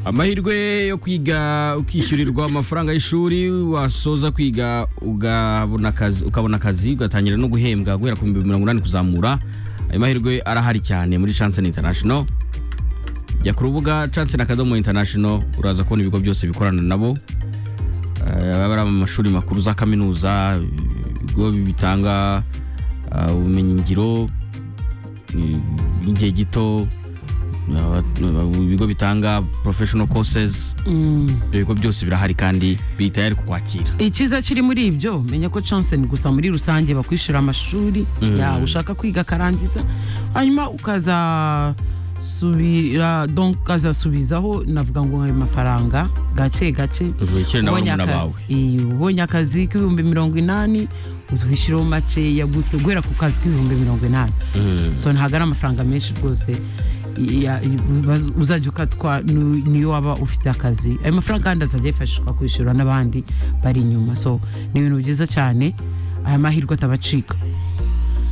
amahirwe yo kwiga ukishyurirwa amafaranga y'ishuri wasoza kwiga ugabona akazi ukabona akazi ugatangira no guhembwa guhera ku bihumbi mirongo inani kuzamura ayo mahirwe arahari cyane muri chance international jya ku rubuga chance na kadomo international uraza kubona ibigo byose bikorana nabo Eh, baba ari amashuri makuru za kaminuza ibigo bitanga ah, ubumenyingiro igihe gito ah, ibigo bitanga professional courses ibyo bigo byose birahari kandi biri tayari kukwakira ikiza kiri muri ibyo menya ko chance ni gusa muri rusange bakwishyura amashuri yawe ushaka kwiga akarangiza hanyuma ukazasubira donc ukazasubizaho navuga ngo ayo mafaranga gake gake Wishyure nawe ubonye n'umurava akazi Iyo, ubonye akazi k'ibihumbi mirongo inani utwishyiraho makeya gutyo guhera ku kazi k'ibihumbi mirongo inani so ntabwo ari amafaranga menshi rwose ya- baz- uzajya ukatwa nu- niyo waba ufite akazi ayo mafaranga kandi azajya yifashishwa kwishyura n'abandi bari inyuma so ni ibintu byiza cyane aya mahirwe atabacika